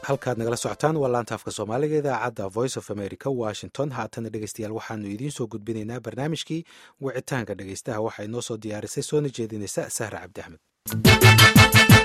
halkaad nagala socotaan waa laanta afka soomaaliga idaacadda voice of america washington haatana dhegeystayaal waxaanu idiin soo gudbinaynaa barnaamijkii wicitaanka dhegeystaha waxaa inoo soo diyaarisay soona jeedinaysa sahra cabdi axmed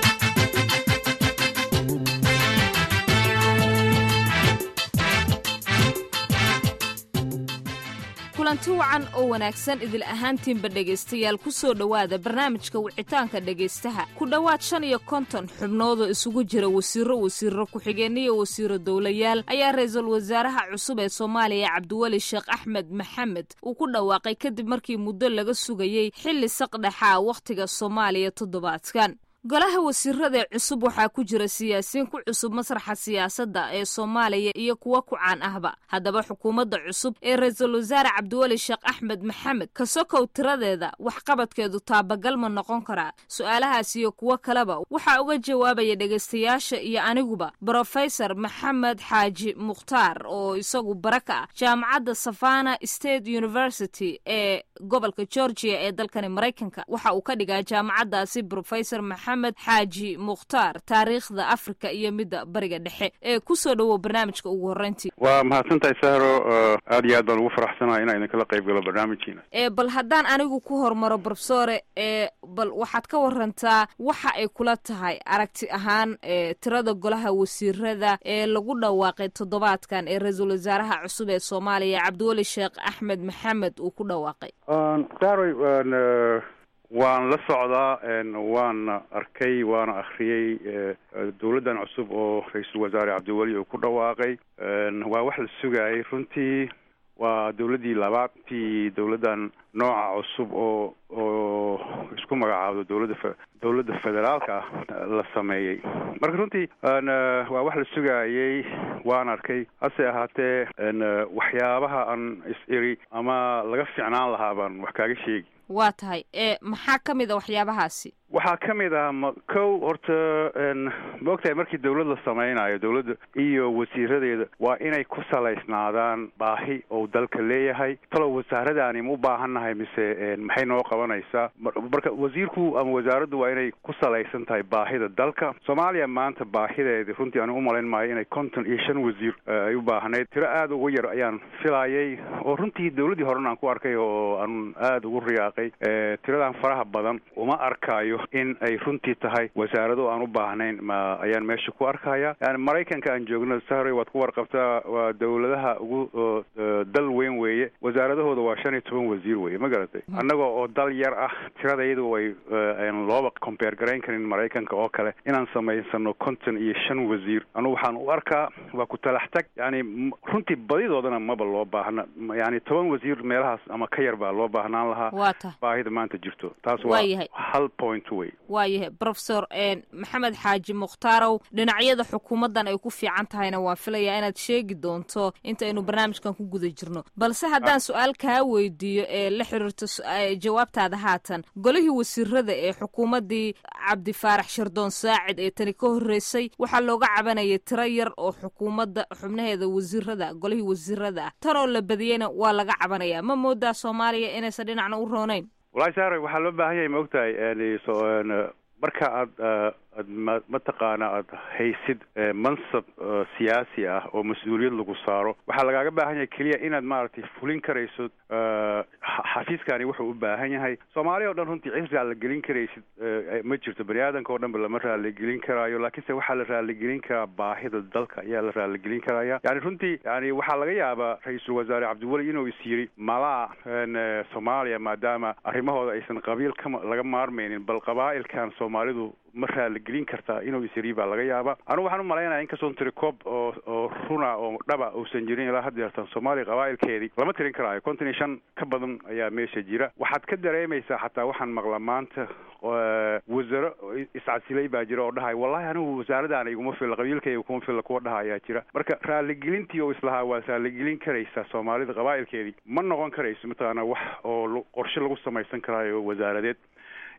kulanti wacan oo wanaagsan idil ahaantiinba dhegaystayaal ku soo dhowaada barnaamijka wicitaanka dhegaystaha ku dhowaad shan iyo konton xubnoodoo isugu jira wasiiro wasiiro ku-xigeenniyo wasiiro dowlayaal ayaa ra-iisul wasaaraha cusub ee soomaaliya cabdiweli sheekh axmed maxamed uu ku dhawaaqay kadib markii muddo laga sugayey xilli saqdhexaa wakhtiga soomaaliya toddobaadkan golaha wasiirada cusub waxaa ku jira siyaasiyiin ku cusub masraxa siyaasadda ee soomaaliya iyo kuwa ku caan ahba haddaba xukuumadda cusub ee ra-iisul wasaare cabdiweli sheekh axmed maxamed ka sokow tiradeeda waxqabadkeedu taabagal ma noqon karaa su-aalahaas iyo kuwo kaleba waxaa uga jawaabaya dhegaystayaasha iyo aniguba brofesor maxamed xaaji mukhtaar oo isagu bara ka ah jaamacadda savana state university ee gobolka georgia ee dalkani maraykanka waxa uu ka dhigaa jaamacaddaasi brofesor maxamed xaaji mukhtaar taariikhda afrika iyo midda bariga dhexe ee kusoo dhowow barnaamijka ugu horreyntii waa mahadsantahay sahro aad iyo aad baan ugu faraxsanahay inaan idinkala qayb galo barnaamijkiina ee bal haddaan anigu ku hormaro brofesore ee bal waxaad ka warantaa waxa ay kula tahay aragti ahaan ee tirada golaha wasiirada ee lagu dhawaaqay toddobaadkan ee ra-iisul wasaaraha cusub ee soomaaliya cabdiweli sheekh axmed maxamed uu ku dhawaaqay sahroy waan la socdaa waana arkay waana akhriyey dowladdan cusub oo ra-iisul wasaare cabdiweli uu ku dhawaaqay waa wax la sugaayay runtii waa dowladdii labaadtii dowladdan nooca cusub oo oo isku magacaabdo dowladda f dowladda federaalka ah la sameeyey marka runtii waa wax la sugaayey waan arkay hase ahaatee waxyaabaha aan is-iri ama laga ficnaan lahaa baan wax kaaga sheegi waa tahay ee maxaa ka mid a waxyaabahaasi waxaa ka mid ah ma kow horta ma ogtahay markii dawlad la samaynayo dawladda iyo wasiiradeeda waa inay ku salaysnaadaan baahi ou dalka leeyahay talow wasaaradaani ma u baahannahay mise maxay noo qabanaysaa marka wasiirku ama wasaaraddu waa inay ku salaysan tahay baahida dalka soomaaliya maanta baahideedi runtii ani umalayn maayo inay konton iyo shan wasiir ay u baahnayd tiro aada ugu yar ayaan filayay oo runtii dawladdii horena aan ku arkay oo aan aada ugu riyaaqay tiradan faraha badan uma arkayo in ay runtii tahay wasaarado aan u baahnayn ma ayaan meesha ku arkaya yani maraykanka aan joogno sahray waad ku warqabtaa waa dawladaha ugu dal weyn weeye wasaaradahooda waa shan iyo toban wasiir weeye ma garatay annaga oo dal yar ah tiradayadu way aan looba compare garayn karin maraykanka oo kale inaan samaysano konton iyo shan wasiir anugu waxaan u arkaa waa ku talax tag yani runtii badidoodana maba loo baahna yani toban wasiir meelahaas ama ka yar baa loo baahnaan lahaa baahida maanta jirto taas waa hal point wey waayahay brofesor maxamed xaaji mukhtarow dhinacyada xukuumaddan ay ku fiican tahayna waan filayaa inaad sheegi doonto intaynu barnaamijkan ku guda jirno balse haddaan su-aal kaa weydiiyo ee la xiriirto jawaabtaada haatan golihii wasiirada ee xukuumaddii cabdifaarax shardoon saacid ee tani ka horreysay waxaa looga cabanayay tiro yar oo xukuumadda xubnaheeda wasiirada golihii wasiirada ah tan oo la badiyeyna waa laga cabanayaa ma moodaa soomaaliya inaysan dhinacna u roonayn walahi saare waxaa loo baahan yahay ma ogtahay marka aad ad ma mataqaana aada haysid mansab siyaasi ah oo mas-uuliyad lagu saaro waxaa lagaaga baahan yahay keliya inaad maaragtay fulin karayso xafiiskani wuxuu u baahan yahay soomaaliya o dhan runtii cid raaligelin karaysid ma jirto bani aadanka oo dhan ba lama raaligelin karaayo laakiinse waxaa la raaligelin karaa baahida dalka ayaa la raaligelin karaya yani runtii yani waxaa laga yaabaa ra-iisul wasaare cabdiweli inuu is yiri malaa soomaaliya maadaama arrimahooda aysan qabiil ka laga maarmaynin bal qabaa'ilkan soomaalidu ma raaligelin kartaa inuu isiri baa laga yaaba anugu waxaan u malaynaya inkastoon tiri koob oo oo runa oo dhaba uusan jirin ilaa had yeertan soomaaliya qabaa'ilkeedii lama tirin karaayo konton iyo shan ka badan ayaa meesha jira waxaad ka dareemaysaa xataa waxaan maqla maanta wasaro iscasilay baa jira oo dhahay wallahi anigu wasaaradaana iguma filla qabiilkayga kuma filla kuwa dhaha ayaa jira marka raaligelintii oo islahaa waad raaligelin karaysaa soomaalida qabaa'ilkeedii ma noqon karayso mataqaana wax oo qorshe lagu samaysan karaayo wasaaradeed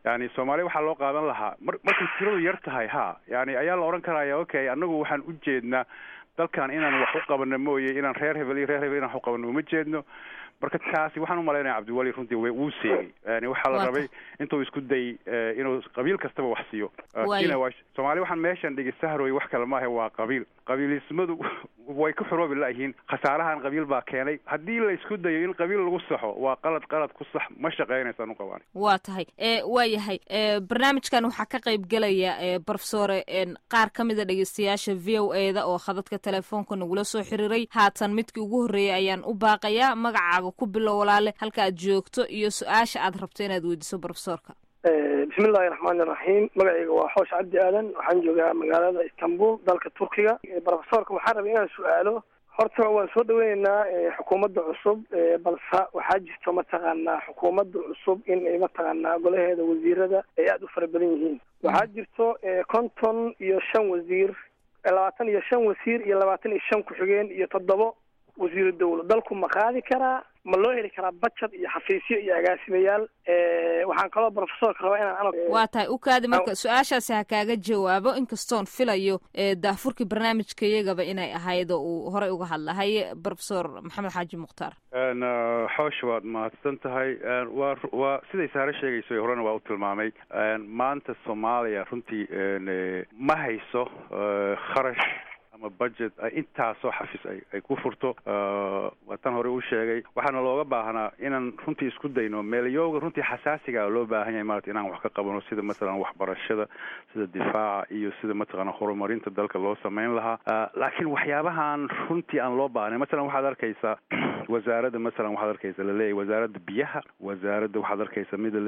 yani soomaaliya waxaa loo qaadan lahaa mar markay tiradu yar tahay ha yani ayaa la odhan karaya okay annagu waxaan u jeednaa dalkan inaan wax u qabano mooye inaan reer hebel iyo reer hebel inaan wax u qabano uma jeedno marka taasi waxaan umalaynaya cabdiwali runtii wuu seegay yani waxaa la rabay intuu isku day inuu qabiil kastaba wax siiyo soomaaliya waxaan meeshan dhigi sahroy wax kale maaha waa qabiil qabiilismadu way ku xuroobi layihiin khasaarahan qabiil baa keenay haddii la isku dayo in qabiil lagu saxo waa qalad qalad ku sax ma shaqeynaysaan uqabaan waa tahay waa yahay barnaamijkan waxaa ka qayb gelaya brofesore qaar ka mida dhegeystayaasha v o e da oo khadadka telefoonka nagula soo xiriiray haatan midkii ugu horreeyay ayaan u baaqayaa magacaaga ku bilow walaale halka aad joogto iyo su-aasha aad rabto inaad weydiiso brofesorka bismillahi raxmaani raxiim magacayga waa xoosh cabdi aadan waxaan joogaa magaalada istanbul dalka turkiga brofesorka waxaan rabay inaan su-aalo horta waan soo dhaweyneynaa xukuumadda cusub balse waxaa jirto mataqaanaa xukuumadda cusub in ay mataqaanaa golaheeda wasiirada ay aada u fara badan yihiin waxaa jirto konton iyo shan wasiir labaatan iyo shan wasiir iyo labaatan iyo shan ku-xigeen iyo toddobo wasiiru dawlo dalku ma qaadi karaa ma loo heli karaa bajad iyo xafiisyo iyo agaasimayaal waxaan kaloo brofesorka rabaa inaan waa tahay u kaadi marka su-aashaasi ha kaaga jawaabo inkastoon filayo daafurkii barnaamijka iyagaba inay ahayd oo uu horey uga hadlahay brofesor maxamed xaaji mukhtaar xoosh waad mahadsan tahay waa waa siday saare sheegayso horena waa u tilmaamay maanta soomaaliya runtii ma hayso kharash ama budget intaasoo xafiis ay ay ku furto waa tan hore u sheegay waxaana looga baahnaa inaan runtii isku dayno meelyooga runtii xasaasiga loo baahan yahay maarata inaan wax ka qabano sida mathalan waxbarashada sida difaaca iyo sida mataqaana horumarinta dalka loo sameyn lahaa laakiin waxyaabahan runtii aan loo baahnay mathalan waxaad arkaysaa wasaaradda masalan waxaad arkaysa laleeyahay wasaaradda biyaha wasaaradda waxaad arkaysa mid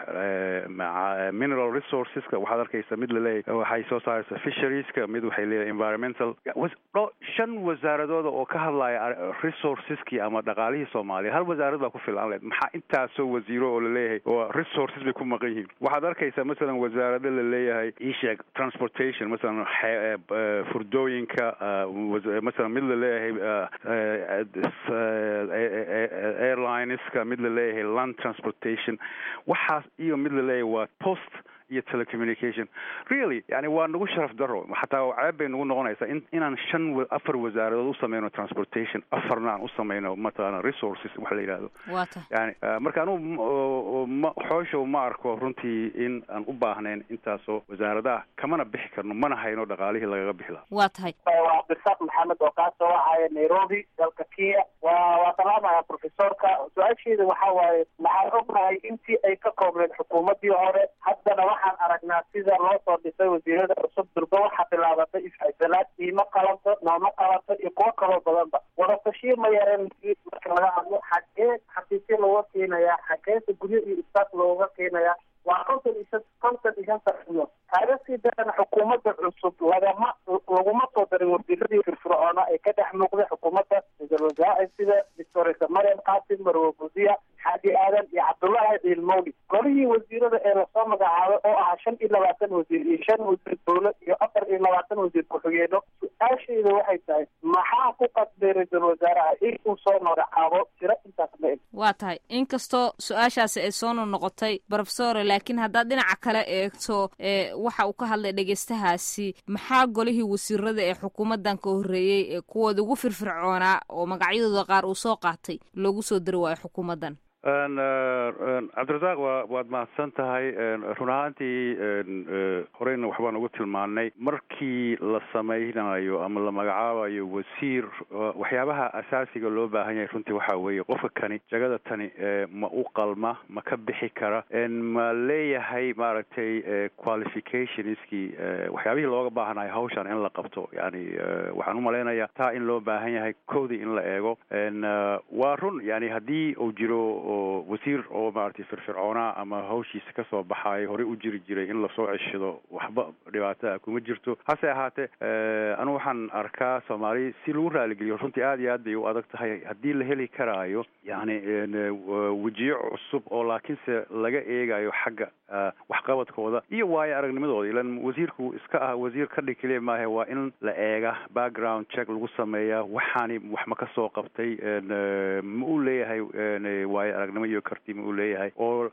laleeyahay mineral resourceska waxaad arkaysa mid laleeyahay waxay soo saaraysa fisherieska mid waxay leeyahay environmental shan wasaaradooda oo ka hadlaya resourceski ama dhaqaalihii soomaaliya hal wasaarad baa ku filan leed maxaa intaasoo wasiiro oo laleeyahay oo resources bay ku maqan yihiin waxaad arkaysaa masalan wasaarado laleeyahay isheeg transportation masalan furdooyinka masalan mid laleeyahay airlineska mid laleeyahay land transportation waxaas iyo mid laleeyahay waa post iyo telecommunication really yani waa nagu sharaf daro xataa ceeb bay nagu noqonaysaa in inaan shan afar wasaaradood u sameyno transportation afarna aan u sameyno mataqaana resources waxa la yidhahdo yani marka anugu ma xooshow ma arko runtii in aan u baahnayn intaasoo wasaaradaha kamana bixi karno mana hayno dhaqaalihii lagaga bixi lahaa waa tahay waa cabdirasaaq maxamed oo kaa soo wacaya nairobi dalka kenya waa waa salaamaya profesorka su-aasheeda waxa waaye maxaan ognahay intii ay ka koobneed xukuumaddii hore haddana waxaan aragnaa sida loo soo dhisay wasiirada cusub durba waxaa bilaabatay isxisalaad iima qalanto nooma qalanto iyo kuwo kaloo badanba wadatashiir ma yareen marka laga hadlo xagee xafiisyo looga keenayaa xageesa guryo iyo istaas looga keenayaa waa konton iyo konton iyo shan sano kaaga sii darana xukuumadda cusub lagama laguma soo darin wasiiradii firfircoona ee ka dhex muuqday xukuumadda ra-iisul wasaare sida doctoresa mariam qaasim marwe buziya xaaji aadan iyo cabdullaahi ciilmowli golihii wasiirada ee lasoo magacaabay oo ahaa shan iyo labaatan wasiir iyo shan wasiir dowlad iyo afar iyo labaatan wasiir ku-xigeeno su-aashayda waxay tahay maxaa ku qasbay ra-iisul wasaaraha in uu soo magacaabo tiro intaas ma eg waa tahay inkastoo su-aashaasi ay soo noqnoqotay brofesore laakiin haddaad dhinaca kale eegto waxa uu ka hadlay dhegeystahaasi maxaa golihii wasiirada ee xukuumaddan ka horreeyey ee kuwooda ugu firfircoonaa oo magacyadooda qaar uu soo qaatay loogu soo dari waayo xukuumaddan cabdirasaaq waa waad mahadsan tahay run ahaantii horeyna waxbaan ugu tilmaanay markii la sameynayo ama la magacaabayo wasiir waxyaabaha asaasiga loo baahan yahay runtii waxaa weeye qofka kani jagada tani ma u qalma ma ka bixi kara ma leeyahay maaragtay qualificationskii waxyaabihii looga baahanayo hawshan in la qabto yani waxaan umalaynayaa taa in loo baahan yahay koodii in la eego waa run yani haddii uu jiro oo wasiir oo maaragtay firfircoonaa ama hawshiisa kasoo baxaayo horey u jiri jiray in lasoo ceshado waxba dhibaataa kuma jirto hase ahaatee anu waxaan arkaa soomaali si lagu raaligeliyo runtii aad iyo aad bay u adag tahay haddii la heli karaayo yani wejiyo cusub oo laakiinse laga eegayo xagga waxqabadkooda iyo waayo aragnimadooda ilan wasiirku iska ah wasiir ka dhig keliya maahe waa in la eega background check lagu sameeyaa waxaani wax ma ka soo qabtay ma u leeyahay waayo aragnimo iyo kartimo uu leeyahay oo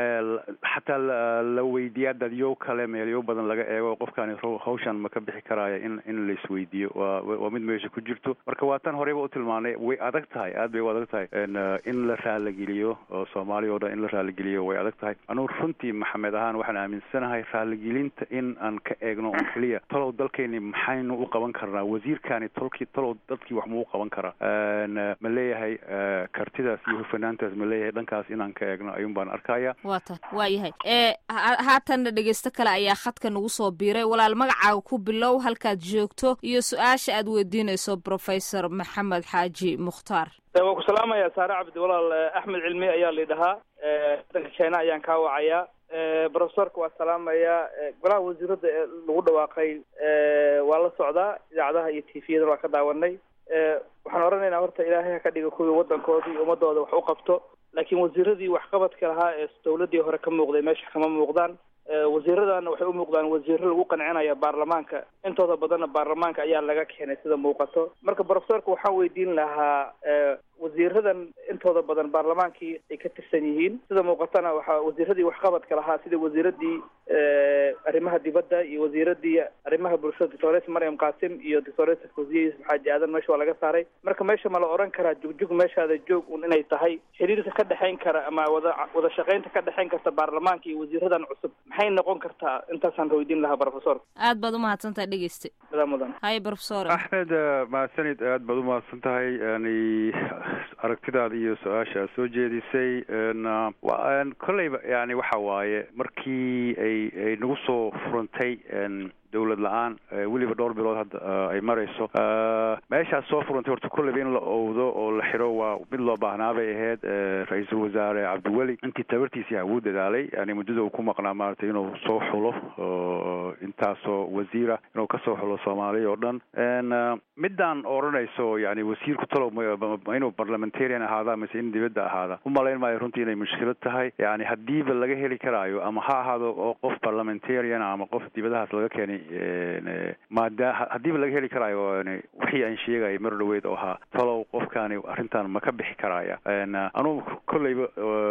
xataa la weydiiyaa dadyo kale meelyo badan laga eego qofkani hawshan ma ka bixi karaayo in in la isweydiiyo waa waa mid meesha ku jirto marka waa tan horeyba u tilmaanay way adag tahay aad bay u adag tahay in la raaligeliyo oo soomaaliya oo dhan in la raaligeliyo way adag tahay anugu runtii maxamed ahaan waxaan aaminsanahay raaligelinta in aan ka eegno on keliya talow dalkeeni maxaynu u qaban karnaa wasiirkani tolkii talow dadkii wax muu qaban karaa ma leeyahay kartidaas iyo hufanaantaas ma leeyahay dhankaas inaan ka eegno ayuun baan arkaya waa ta waa yahay haatanna dhegeysto kale ayaa khadka nagu soo biiray walaal magacaaga ku bilow halkaad joogto iyo su-aasha aad weydiinayso professor maxamed xaaji mukhtaar waan ku salaamayaa saare cabdi walaal axmed cilmi ayaa laidhahaa wadanka china ayaan kaa wacayaa profesorka waa salaamayaa golaha wasiirada ee lagu dhawaaqay waa la socdaa idaacadaha iyo tviyadana waa ka daawanay waxaan oranaynaa horta ilaahay ha ka dhiga kuwii waddankoodii ummadooda wax u qabto laakiin wasiiradii waxqabadka lahaa ee dawladii hore ka muuqday meesha kama muuqdaan wasiiradana waxay u muuqdaan wasiiro lagu qancinaya baarlamaanka intooda badanna baarlamaanka ayaa laga keenay sida muuqato marka profesorka waxaan weydiin lahaa wasiiradan intooda badan baarlamaankii ay ka tirsan yihiin sida muuqatana waxaa wasiiradii waxqabadka lahaa sida wasiiradii arrimaha dibadda iyo wasiiradii arrimaha bulshada doctores maryam qasim iyo doctores fawziye yuusuf xaaji aadan meesha waa laga saaray marka meesha ma la oran karaa jugjug meeshaada joog un inay tahay xiriirka ka dhexayn kara ama wada wada shaqaynta ka dhexayn karta baarlamaanka iyo wasiiradan cusub maxay noqon kartaa intaasaan weydiin lahaa profesorka aad baad umahadsantahay dhegeyste mudan mudan hay profesor axmed mahadsanid aad baad umahadsan tahay yani aragtidaada iyo su-aasha aad soo jeedisay kolleyba yani waxa waaye markii ay ay nagu soo furantay dawlad la-aan weliba dhowr bilood hadda ay marayso meeshaas soo furantay horta kolleyba in la owdo oo la xiro waa mid loo baahnaa bay ahayd ra-iisul wasaare cabdiweli intii tabartiisii hawuu dadaalay yani muddada uu ku maqnaa maaragtay inuu soo xulo intaasoo wasiira inuu kasoo xulo soomaaliya oo dhan midaan odhanayso yani wasiirku talow ma inuu parliamentarian ahaada mise in dibadda ahaada u malayn maayo runtii inay mushkilad tahay yani haddiiba laga heli karaayo ama ha ahaado oo qof parliamentarian ama qof dibadahaas laga keenay maada haddiiba laga heli karaayo wixii aan sheegayay mar dhaweyd oo ahaa talow qofkani arrintan ma ka bixi karaya anugu kolleyba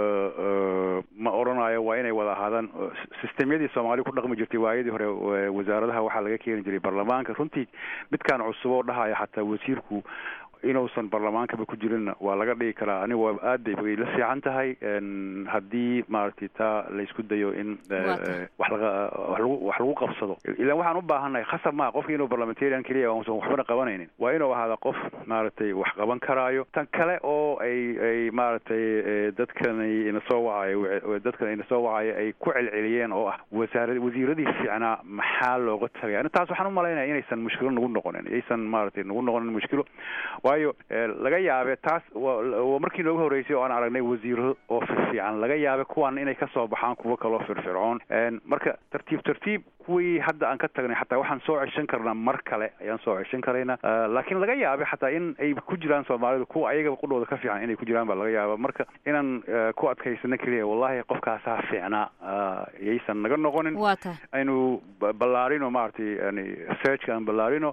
ma odhanayo waa inay wada ahaadaan sistemyadii soomaali ku dhaqmi jirtay waayadii hore wasaaradaha waxaa laga keeni jiray baarlamaanka runtii midkaan cusub oo dhahaya xataa wasiirku inuusan baarlamaankaba ku jirinna waa laga dhigi karaa aniga waa aad bay la fiican tahay haddii maaragtay taa laysku dayo in wax laga wax lagu qabsado ilaan waxaan u baahannahay khasab maa qofki inuu parliamentarian keliya uusan waxbana qabanaynin waa inuu ahaada qof maaragtay wax qaban karaayo tan kale oo ay ay maaragtay dadkani ina soo wacayo dadkan ina soo wacayo ay ku celceliyeen oo ah wasaara wasiiradii fiicnaa maxaa looga tagay ani taas waxaan u malaynaya inaysan mushkilo nagu noqonin aysan maaragtay nagu noqonin mushkilo waayo laga yaabe taas waa markii noogu horreysay oo aan aragnay wasiiro oo firfiican laga yaabe kuwan inay kasoo baxaan kuwo kaloo firfircoon marka tartiib tartiib kuwii hadda aan ka tagnay xataa waxaan soo ceshan karnaa mar kale ayaan soo ceshan karaynaa laakiin laga yaabe xataa in ay ku jiraan soomaalidu kuwa ayagaba qudhooda ka fiican inay ku jiraan baa laga yaaba marka inaan ku adkaysano keliya wallahi qofkaasaa fiicnaa yaysan naga noqonin aynu ballaarino maaragtay yani researchka aan ballaarino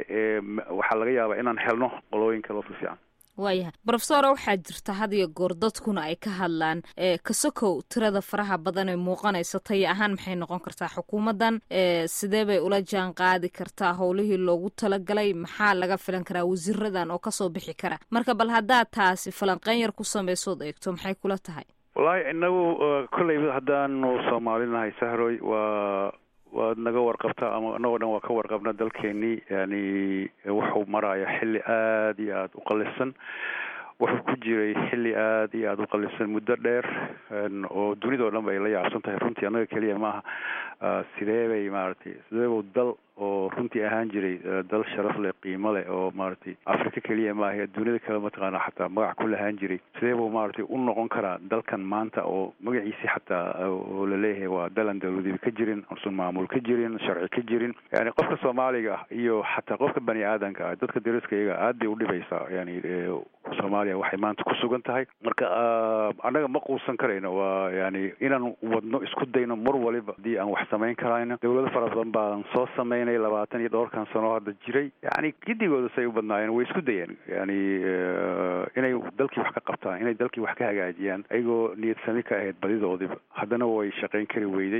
waxaa laga yaabaa inaan helno qolooyin kaloo fiifiican waayahay brofesora waxaa jirta had iyo goor dadkuna ay ka hadlaan kasokow tirada faraha badan ee muuqanaysa taya ahaan maxay noqon kartaa xukuumaddan sidee bay ula jaan qaadi kartaa howlihii loogu talagalay maxaa laga filan karaa wasiiradan oo kasoo bixi kara marka bal haddaad taasi falanqeyn yar ku samaysood eegto maxay kula tahay wallahi inagu kolleyba haddaanu soomaalinahay sahroy waa waad naga warqabtaa ama anagoo dhan waa ka warqabna dalkeenii yani wuxuu maraya xilli aada iyo aada u qalisan wuxuu ku jiray xilli aada iyo aada u qalisan muddo dheer oo dunidao dhan ba ay la yaabsan tahay runtii annaga keliya maaha sidee bay maaragtay sideebuu dal oo runtii ahaan jiray dal sharaf leh qiimo leh oo maaragtay africa keliya maaha dunida kale mataqaana xataa magac ku lahaan jiray sidee buu maaragtay u noqon karaa dalkan maanta oo magaciisi xataa oo laleeyahay waa dalan dawladiba ka jirin usan maamul ka jirin sharci ka jirin yani qofka soomaaliga ah iyo xataa qofka bani aadanka ah dadka dariska iyaga aad bay udhibaysaa yani soomaaliya waxay maanta ku sugan tahay marka annaga ma quusan karayno waa yani inaan wadno isku dayno mar waliba haddii aan wax samayn karayno dawlado fara badan baan soo samayn shaqaynaya labaatan iyo dhowrkan sano hadda jiray yani gidigooda say u badnaayeen way isku dayeen yani inay dalkii wax ka qabtaan inay dalkii wax ka hagaajiyaan ayagoo niyad sami ka ahayd badidoodiba haddana way shaqayn kari weyday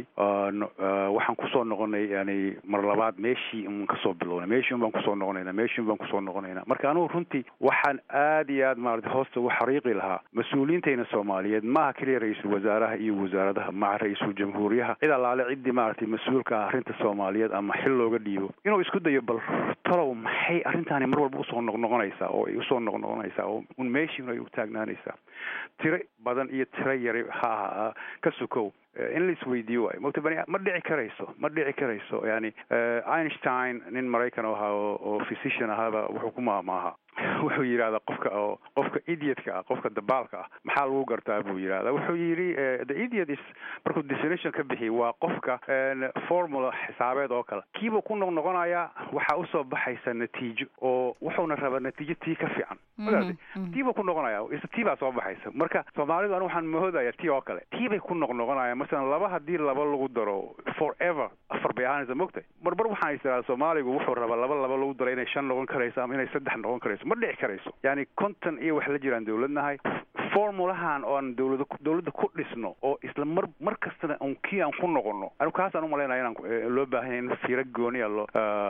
waxaan kusoo noqonay yani mar labaad meeshii un kasoo bilownay meeshii un baan kusoo noqonayna meeshii un baan kusoo noqonayna marka anugu runtii waxaan aad iyo aad maarata hoosta ugu xariiqi lahaa mas-uuliyiintayna soomaaliyeed maaha keliya ra-iisul wasaaraha iyo wasaaradaha maca ra-iisul jamhuuriyaha cid allaale ciddii maaragtay mas-uulka ah arrinta soomaaliyeed ama xil looga dhiibo inuu isku dayo bal talow maxay arrintaani mar walba usoo noqnoqonaysaa oo ay usoo noqnoqonaysaa oo un meeshiin ay u taagnaanaysaa tiro badan iyo tiro yari ha aha ka sukow in la isweydiiyo waayo mogta bani ma dhici karayso ma dhici karayso yani einstein nin maraykan ahaa oo physician ahaaba wuxuu ku maamaaha wuxuu yidhahdaa qofka oo qofka idiotka ah qofka dabaalka ah maxaa lagu gartaa buu yidhahdaa wuxuu yidhi the idiot is markuu definition ka bixiy waa qofka formula xisaabeed oo kale kiibuu ku noqnoqonayaa waxaa usoo baxaysa natiijo oo wuxuuna rabaa natiijo tii ka fiican magaratay tiibuu ku noqonaya is tii baa soo baxaysa marka soomaalidu anigu waxaan mahoodaya tii oo kale tii bay ku noqnoqonayaan masalan laba haddii laba lagu daro forever afar bay ahaanaysa mogtay marbar waxaan is idhahdaa soomaaligu wuxuu rabaa laba laba lagu daro inay shan noqon karayso ama inay saddex noqon karayso ma dhici karayso yani konton iyo wax la jiraan dawladnahay formulahan oan dawlada dawladda ku dhisno oo isla mar mar kastana un kii aan ku noqono anigu kaasaan umalaynaya inaan loo baahanya in fiiro gooniya loo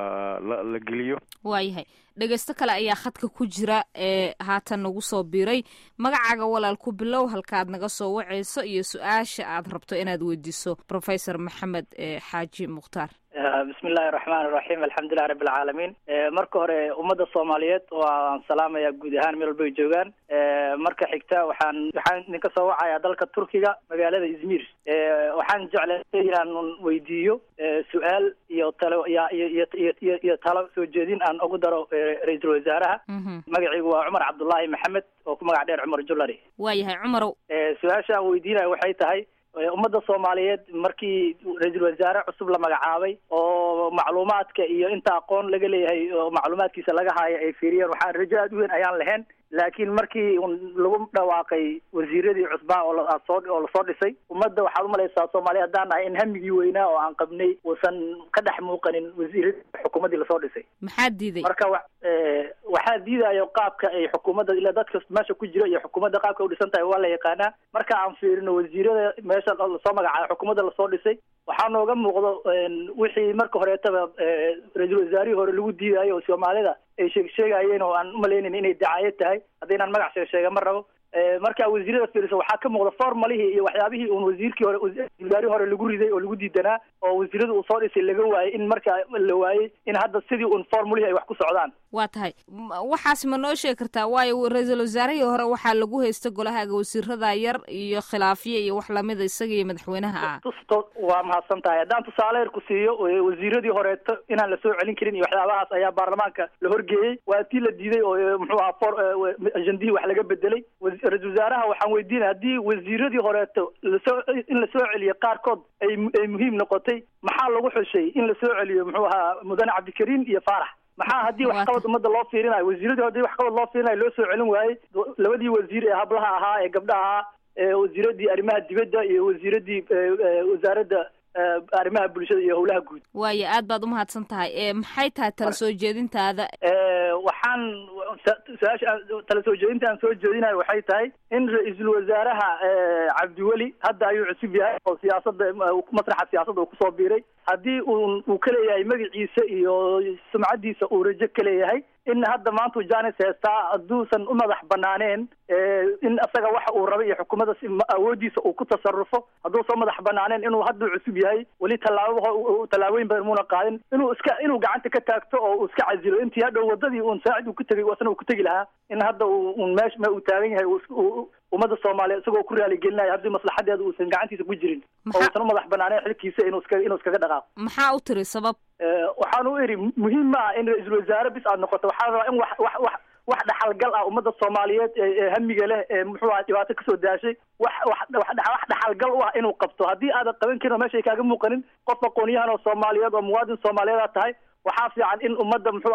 la la geliyo waayahay dhegeysto kale ayaa khadka ku jira ee haatan nagu soo biiray magacaaga walaal ku bilow halkaad naga soo wacayso iyo su-aasha aad rabto inaad weydiiso professor maxamed xaaji mukhtaar bismi illahi raxmaan iraxiim alxamdulilah rabbi alcaalamiin marka hore ummadda soomaaliyeed waan salaamaya guud ahaan meel walbay joogaan marka xigta waxaan waxaan idinka soo wacayaa dalka turkiga magaalada izmir waxaan jeclay inaan weydiiyo su-aal iyo talo iyo iyo iyo iyo talo soo jeedin aan ugu daro ra-iisul wasaaraha magaciigu waa cumar cabdullaahi maxamed oo ku magac dheer cumar jullari waayahay cumarow su-aasha aan weydiinaya waxay tahay ummadda soomaaliyeed markii ra-iisul wasaare cusub la magacaabay oo macluumaadka iyo inta aqoon laga leeyahay oo macluumaadkiisa laga haayo ay fiiriyeen waxaan rajo aad u weyn ayaan lahayn laakiin markii lagu dhawaaqay wasiiradii cusbaa oo lasoo oo lasoo dhisay ummadda waxaad umalaysaa soomaaliya haddaan nahay in hamigii weynaa oo aan qabnay uusan ka dhex muuqanin wasiiradii xukuumaddii lasoo dhisay maxaa diiday marka wa waxaa diidayo qaabka ay xukuumadda ilaa dadka meesha ku jira iyo xukuumadda qaabka u dhisan tahay waa la yaqaanaa marka aan fiirino wasiirada meesha lasoo magacaabay xukuumadda lasoo dhisay waxaa nooga muuqdo wixii marka horeetaba ra-iisul wasaarihii hore lagu diidayo oo soomaalida ay sheeg sheegayeen oo aan umalaynayn inay dacaayad tahay haddaynaan magac sheeg sheega ma rabo marka wasiirada fiiriso waxaa ka muuqda formalihii iyo waxyaabihii uun wasiirkii hore wasaarihii hore lagu riday oo lagu diidanaa oo wasiirada uu soo dhisay laga waayey in marka la waayey in hadda sidii uun formulihii ay wax ku socdaan waa tahay waxaas ma noo sheegi kartaa waayo ra-iisul wasaarihii hore waxaa lagu haysta golahaaga wasiirada yar iyo khilaafyo iyo wax lamida isaga iyo madaxweynaha ah tusto waa mahadsan tahay haddaan tusaale yar ku siiyo wasiiradii horeeto inaan la soo celin karin iyo waxyaabahaas ayaa baarlamaanka la horgeeyey waa tii la diiday oo muxuu ahaa for ajendihii wax laga bedelay ra-isul wasaaraha waxaan weydiinaya haddii wasiiradii horeeto lasoo in la soo celiyo qaarkood ay ay muhiim noqotay maxaa lagu xushay in la soo celiyo muxuu ahaa mudane cabdikariim iyo faarax maxaa haddii waxqabad ummadda loo fiirinayo wasiiradii haddii waxqabad loo fiirinayo loo soo celin waayey labadii wasiir ee hablaha ahaa ee gabdhaha ahaa ee wasiiradii arrimaha dibadda iyo wasiiradii wasaaradda arrimaha bulshada iyo howlaha guud waayo aad baad umahadsan tahay maxay tahay tala soo jeedintaada waxaan su-aasha tala soo jeedinta aan soo jeedinayo waxay tahay in ra-iisul wasaaraha cabdiweli hadda ayuu cusub yahay oo siyaasada masraxa siyaasadda uu kusoo biiray haddii uu uu ka leeyahay magaciisa iyo sumcadiisa uu rajo ka leeyahay in hadda maanta janis heestaa hadduusan u madax banaaneen in isaga waxa uu raba iyo xukuumadda awoodiisa uu ku tasarufo hadduusan madax banaaneen inuu hadduu cusub yahay weli tallaabo tallaabooyin badan muuna qaadin inuu iska inuu gacanta ka taagto oo uu iska casilo intii hadhow wadadii uun saacid uu ku tegay wasna uu ku tegi lahaa in hadda un meesha ma uu taagan yahay ummadda soomaaliya isagoo ku raaligelinayo haddii maslaxadeeda uusan gacantiisa ku jirin oo uusan u madax banaaneen xilkiisa inuu iska inuu iskaga dhaqaaqo maxaa u tiri sabab waxaan u iri muhiim ma ah in ra-iisul wasaare bis aad noqoto waxaa rabaa in wax wax wax wax dhaxalgal ah ummadda soomaaliyeed ee hamiga leh ee muxuu aha dhibaato kasoo daashay wax wax wax dhaxalgal u ah inuu qabto haddii aadan qaban karin oo meeshay kaaga muuqanin qof aqoonyahan oo soomaaliyeed oo muwaadin soomaaliyeed tahay waxaa fiican in ummadda muxuu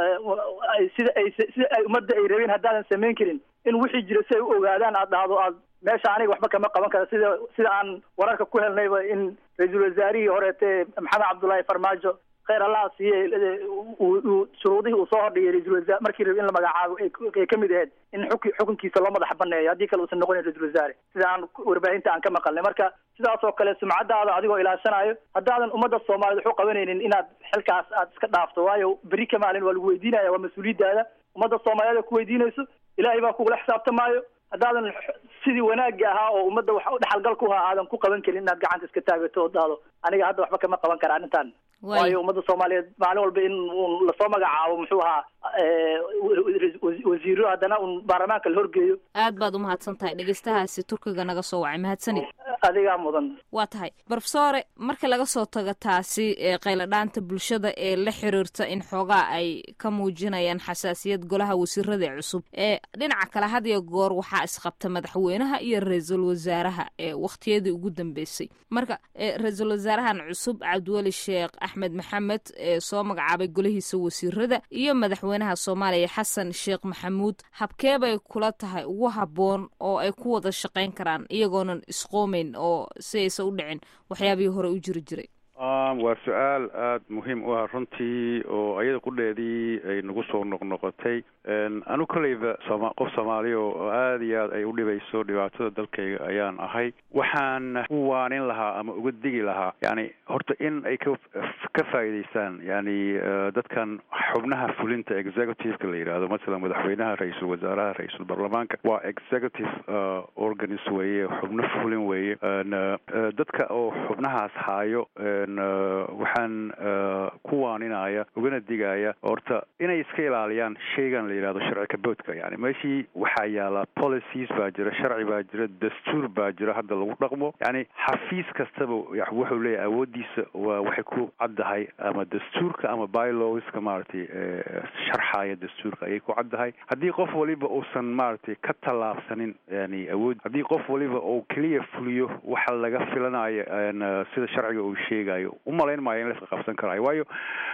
ahaa sida ay sida ay ummadda ay rabeen haddaadan samayn karin in wixii jira si ay u ogaadaan aad dhahdo aad meesha aniga waxba kama qaban kara sida sida aan wararka ku helnayba in ra-iisul wasaarihii horeete maxamed cabdullaahi farmaajo kheyr allaha siiye uu shuruudihii uu soo hordhigay ra-isul wasaare markii rabi in la magacaabo ay kamid ahayd in xuk xukunkiisa loo madax baneeyo haddii kale uusan noqonayn ra-isul wasaare sida aan warbaahinta aan ka maqalnay marka sidaas oo kale sumcadaada adigoo ilaashanayo haddaadan ummadda soomaaliyed waxu qabanaynin inaad xilkaas aad iska dhaafto waayo beri ka maalin waa lagu weydiinaya waa mas-uuliyaddaada ummadda soomaaliyeed ku weydiinayso ilaahay baa kugula xisaabtamaayo haddaadan sidii wanaagga ahaa oo ummadda wax dhexalgal ku ahaa aadan ku qaban karin inaad gacanta iska taagato oo dhahdo aniga hadda waxba kama qaban kara arrintan waayo ummadda soomaaliyeed maalin walba in un lasoo magacaabo muxuu ahaa wasiiro haddana un baarlamaanka la horgeeyo aad baad umahadsan tahay dhegeystahaasi turkiga naga soo wacay mahadsanid adigaa mudan waa tahay brofesore marka laga soo tago taasi ee qayladhaanta bulshada ee la xiriirta in xoogaa ay ka muujinayaan xasaasiyad golaha wasiirada cusub ee dhinaca kale had iyo goor waxaa isqabta madaxweynaha iyo ra-iisul wasaaraha ee wakhtiyadii ugu dambeysay marka ra-iisul wasaarahan cusub cabdiweli sheekh axmed maxamed ee soo magacaabay golihiisa wasiirada iyo madaxweynaha soomaaliya xasan sheekh maxamuud habkee bay kula tahay ugu habboon oo ay ku wada shaqayn karaan iyagoonan isqoomeyn oo si aysa u dhicin waxyaabihii hore u jiri jiray waa su-aal aada muhiim u ah runtii oo ayada qudheedii ay nagu soo noqnoqotay anu kolleyba sooma qof soomaaliya oo aada iyo aad ay u dhibayso dhibaatada dalkayga ayaan ahay waxaan u waanin lahaa ama uga digi lahaa yani horta in ay ka ka faa'iidaystaan yani dadkan xubnaha fulinta executive-ka la yidhaahdo masalan madaxweynaha ra-iisul wasaaraha ra-iisul baarlamaanka waa executive organs weeye xubno fulin weeye dadka oo xubnahaas haayo waxaan ku waaninaya ugana digaya horta inay iska ilaaliyaan shaygan la yidhahdo sharci kaboodka yani meeshii waxaa yaala policies baa jira sharci baa jira dastuur baa jira hadda lagu dhaqmo yani xafiis kastaba wuxuu leeyahay awoodiisa waa waxay ku caddahay ama dastuurka ama bylowska maaragtay sharxaya dastuurka ayay ku caddahay haddii qof waliba uusan maaragtay ka tallaabsanin yani awood haddii qof waliba uu keliya fuliyo waxa laga filanayo sida sharciga uu sheegayo umalayn maayo in laska qabsan karayo waayo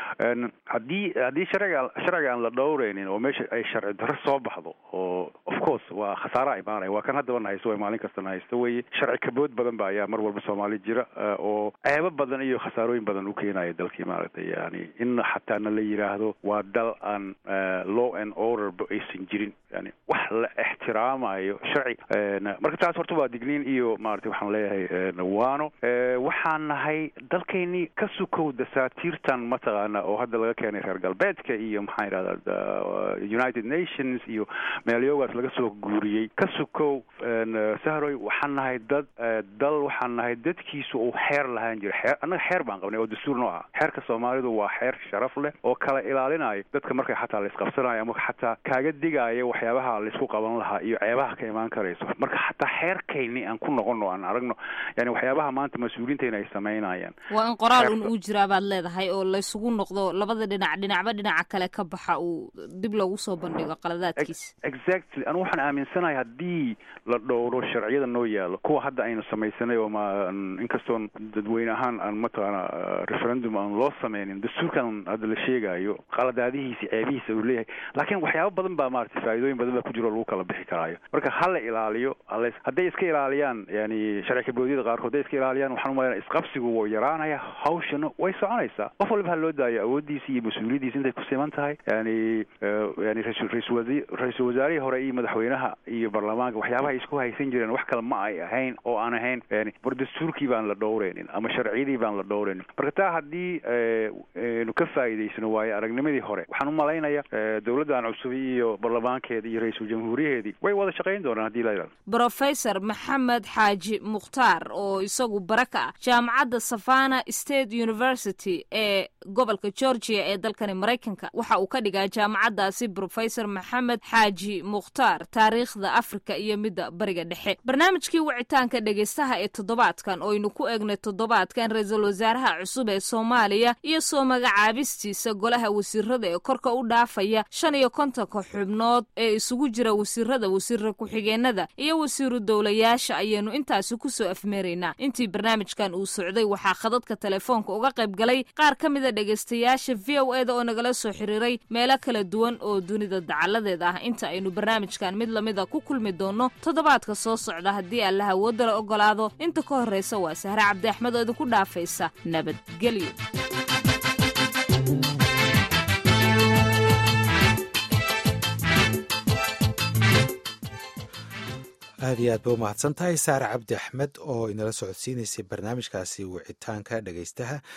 haddii haddii sharciga sharciga aan la dhowreynin oo meesha ay sharci darro soo baxdo oo of course waa khasaara imaanaya waa kan haddaba na haysto way maalin kasta na haysto weye sharci kabood badan ba ayaa mar walba soomaali jira oo ceebo badan iyo khasaarooyin badan u keenaya dalkii maaragtay yani in xataa na la yidhaahdo waa dal aan law and order ba aysan jirin yani wax la ixtiraamayo sharci marka taas horta waa digniin iyo maaragtay waxaan leeyahay waano waxaan nahay dalkaynii ka sukow dasaatiirtan mataqaana oo hadda laga keenay reer galbeedka iyo maxaa yidhahdaa united nations iyo meelyoogaas laga soo guuriyey ka sukow sahroy waxaan nahay dad dal waxaan nahay dadkiisu uu xeer lahaan jira xeer annaga xeer baan qabnay oo dastuur noo ah xeerka soomaalidu waa xeer sharaf leh oo kala ilaalinayo dadka markay xataa la isqabsanayo ama xataa kaaga digaayo waxyaabaha laysku qaban lahaa iyo ceebaha ka imaan karayso marka xataa xeerkayni aan ku noqono aan aragno yani waxyaabaha maanta mas-uuliintayna ay samaynayaan waa in qoraal un uu jiraa baad leedahay oo laysugu noqdo labada dhinac dhinacba dhinaca kale ka baxa uu dib loogu soo bandhigo qaladaadkiisa exactly anu waxaan aaminsanahay haddii la dhowro sharciyada noo yaalo kuwa hadda aynu samaysanay oo ma inkastoon dadweyne ahaan aan mataqaana referendum aan loo sameynin dastuurkan hadda la sheegayo qaladaadihiisa ceebihiisa uu leeyahay laakiin waxyaabo badan baa maaragtay faa'iidooyin badan baa ku jiro lagu kala bixi karaayo marka ha la ilaaliyo hal hadday iska ilaaliyaan yani sharci kaboodyada qaarkood hadday iska ilaaliyaan waxaan umaleyna isqabsigu wuu yaraanaya hawshana way soconaysaa qof waliba ha loo daayo awooddiisa iyo mas-uuliyaddiisa intay ku siman tahay yani yani ra-isul wasi ra-iisul wasaarihii hore iyo madaxweynaha iyo baarlamaanka waxyaabaha ay isku haysan jireen wax kale ma ay ahayn oo aan ahayn yani war dastuurkii baan la dhowreynin ama sharciyadii baan la dhowreynin marka taa haddii nu ka faa'iidaysano waayo aragnimadii hore waxaan u malaynaya dowladdan cusub iyo baarlamaankeeda iyo ra-iisul jamhuuriyaheedii way wada shaqayn doonaan hadii la yidhahdo brofesor maxamed xaaji mukhtaar oo isagu bara ka ah jaamacadda savana state university ee gobolka georgia ee dalkani maraykanka waxa uu ka dhigaa jaamacaddaasi brofesor maxamed xaaji mukhtaar taariikhda afrika iyo midda bariga dhexe barnaamijkii wicitaanka dhegeystaha ee toddobaadkan oo aynu ku eegnay toddobaadkan ra-iisul wasaaraha cusub ee soomaaliya iyo soo magacaabistiisa golaha wasiirada ee korka u dhaafaya shan iyo kontonka xubnood ee isugu jira wasiirada wasiira ku-xigeenada iyo wasiiru dowlayaasha ayaanu intaasi kusoo afmeeraynaa intii barnaamijkan uu socday waxaa khadadka telefoonka uga qayb galay qaar ka mida dhegaystayaasha v o eda oo nagala soo xiriiray meelo kala duwan oo dunida dacaladeeda ah inta aynu barnaamijkan mid lamida ku kulmi doonno toddobaadka soo socda haddii allaha woodala ogolaado inta ka horraysa waa sahre cabdi axmed oo idinku dhaafaysa nabadgelyo aad iyo aad ba umahadsan tahay saare cabdi axmed oo inala socodsiinaysay barnaamijkaasi wicitaanka dhegaystaha